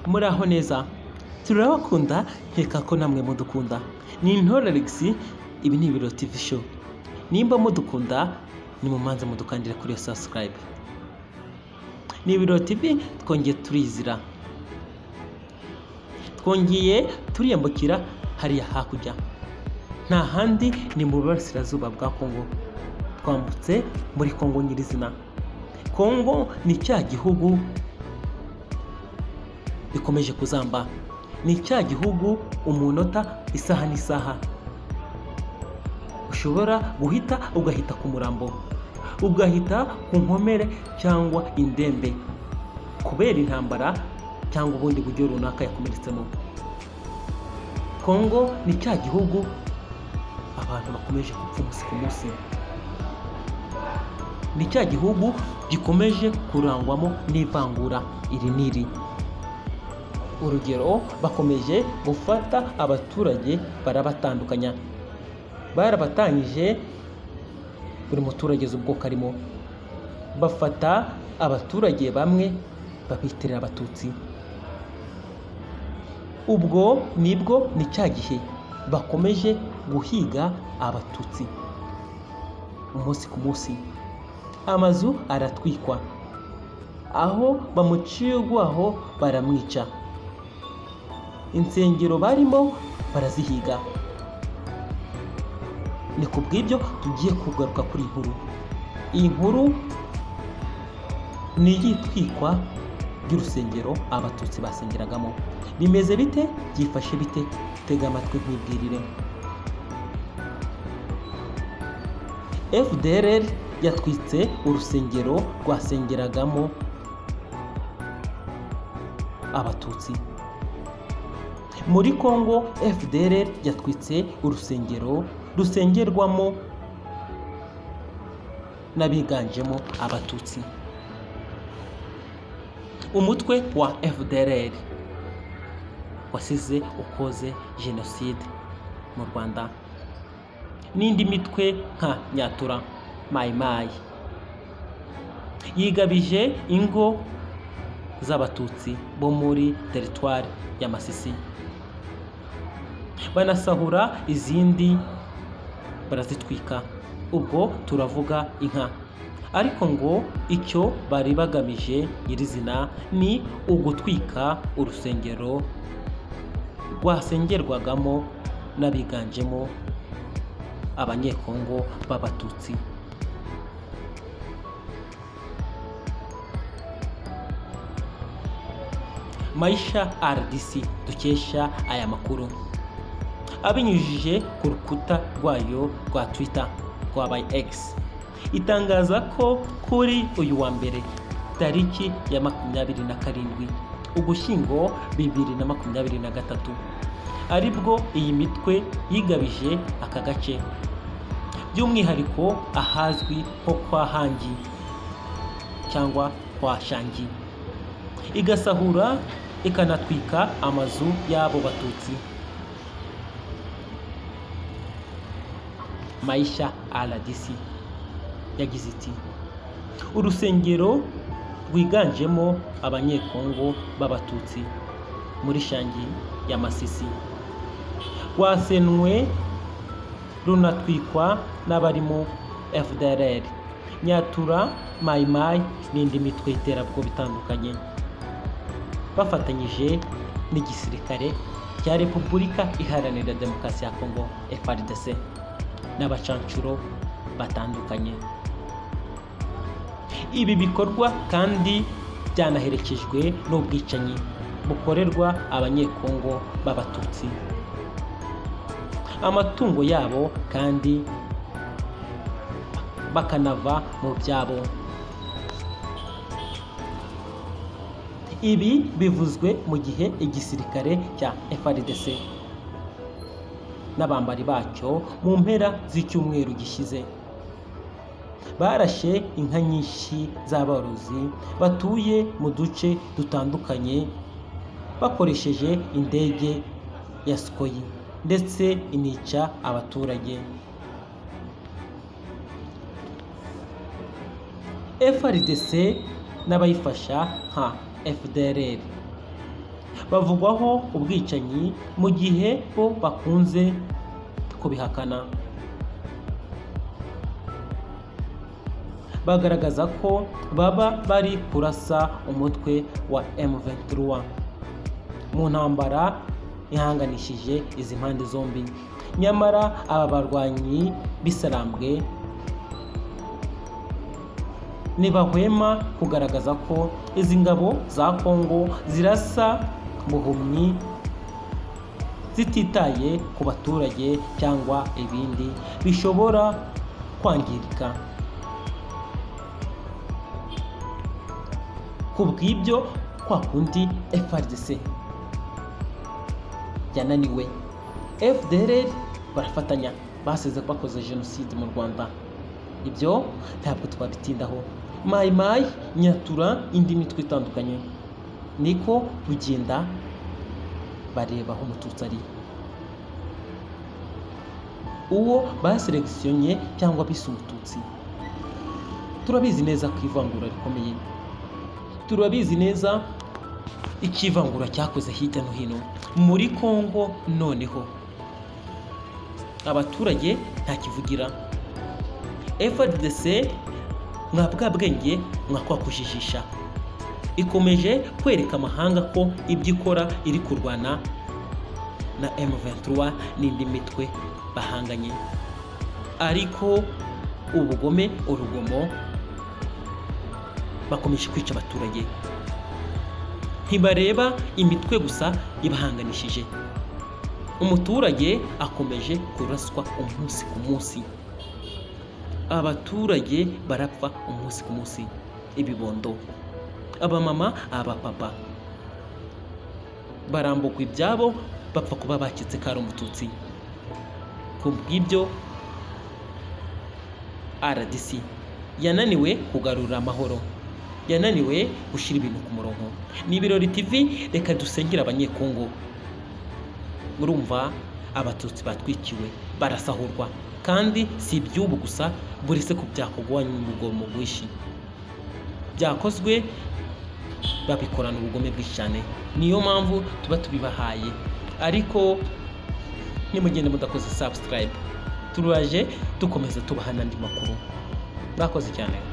muraho neza turabakunda nkeka ko namwe mudukunda ni intore Alex ibi ni ibiro TV show nimba mudukunda nimumanze mudukandire kuri iyo subscribe ni ibiro TV twongeye turizira twongeye turiyambukira hariya hakurya nta handi ni mu burasirazuba bwa Kongo twambutse muri Kongo nyirizina Kongo ni cya gihugu bikomeje kuzamba ni cya gihugu umunota isaha n'isaha ushobora guhita ugahita ku murambo ugahita ku nkomere cyangwa indembe kubera intambara cyangwa ubundi buryo runaka yakomeretsemo kongo ni cya gihugu abantu bakomeje gupfa umunsi ku munsi ni cya gihugu gikomeje kurangwamo n'ivangura iri n'iri urugero bakomeje gufata abaturage barabatandukanya barabatanyije buri muturage azi ubwoko arimo bafata abaturage bamwe babitirira abatutsi ubwo nibwo ni cya gihe bakomeje guhiga abatutsi umunsi ku munsi amazu aratwikwa aho bamuciye urwaho baramwica insengero barimo barazihiga ni ku bw'ibyo tugiye kugaruka kuri iyi nkuru iyi nkuru ni iy'itwikwa ry'urusengero abatutsi basengeragamo bimeze bite byifashe bite tega amatwi nk'ibwirire fdr yatwitse urusengero rwasengeragamo abatutsi muri congo fdr yatwitse urusengero rusengerwamo n'abiganjemo abatutsi umutwe wa fdr wasize ukoze jenoside mu rwanda n'indi mitwe nka nyatura mayimayi yigabije ingo z'abatutsi bo muri teritwari ya masisi banasahura izindi barazitwika ubwo turavuga inka ariko ngo icyo bari bagamije nyirizina ni ugutwika urusengero rwasengerwagamo n'abiganjemo abanyekongo b'abatutsi mayisha rdc dukesha aya makuru abinyujije ku rukuta rwayo rwa twitter rwabaye x itangaza ko kuri uyu wa mbere tariki ya makumyabiri na karindwi ugushyingo bibiri na makumyabiri na gatatu aribwo iyi mitwe yigabije aka gace by'umwihariko ahazwi nko kwa hangi cyangwa kwa shangi igasahura ikanatwika amazu y'abo batutsi mayisha rdc yagize iti urusengero rwiganjemo abanyekongo b'abatutsi muri shangi ya masisi rwasenwe runatwikwa n'abarimo fdrr nyatura mayimayi n'indi mitwe y'iterabwoba itandukanye bafatanyije n'igisirikare cya repubulika iharanira demokarasi ya kongo frdc n'abacancuro batandukanye ibi bikorwa kandi byanaherekejwe n'ubwicanyi bukorerwa abanyekongo b'abatutsi amatungo yabo kandi bakanava mu byabo ibi bivuzwe mu gihe igisirikare cya FRDC n'abambari bacyo mu mpera z'icyumweru gishyize barashe inka nyinshi z'aborozi batuye mu duce dutandukanye bakoresheje indege ya sikoyi ndetse inica abaturage FRDC n'abayifasha nka FDR bavugwaho ubwicanyi mu gihe bo bakunze kubihakana bagaragaza ko baba bari kurasa umutwe wa M23 mu ntambara ihanganishije izi mpande zombi nyamara aba barwanyi b'isarambwe ntibahwema kugaragaza ko izi ngabo za Kongo zirasa buhumyi zititaye ku baturage cyangwa ibindi bishobora kwangirika ku bw'ibyo kwa kundi FRDC yananiwe FDLR barafatanya basize bakoze jenoside mu Rwanda ibyo ntabwo twabitindaho mayi mayi nyatura indi mitwe itandukanye niko bugenda bareba aho umututsi ari uwo baseregisiyonye cyangwa bise umututsi turabizi neza ko ivangura rikomeye turabizi neza ikivangura cyakoze hirya no hino muri congo noneho abaturage ntakivugira FDC mwa bwa bwenge mwakakujijisha ikomeje kwereka amahanga ko ibyo ikora iri kurwana na M23 n'indi mitwe bahanganye ariko ubugome urugomo bakomeje kwica abaturage ntibareba imitwe gusa ibahanganishije umuturage akomeje kuraswa umunsi ku munsi abaturage barapfa umunsi ku munsi ibibondo abamama abapapa barambukwa ibyabo bapfa kuba bakitse kari umututsi ku bw'ibyo rdc yananiwe kugarura amahoro yananiwe gushyira ibintu ku murongo ni ibirori tv reka dusengera abanyekongo urumva abatutsi batwikiwe barasahurwa kandi si iby'ubu gusa buri se ku byakorwanya urugomo rwinshi byakozwe babikorana ubugome bwinshi cyane niyo mpamvu tuba tubibahaye ariko nimugende mudakoze subscribe turaje dukomeza tubaha n'andi makuru bakoze cyane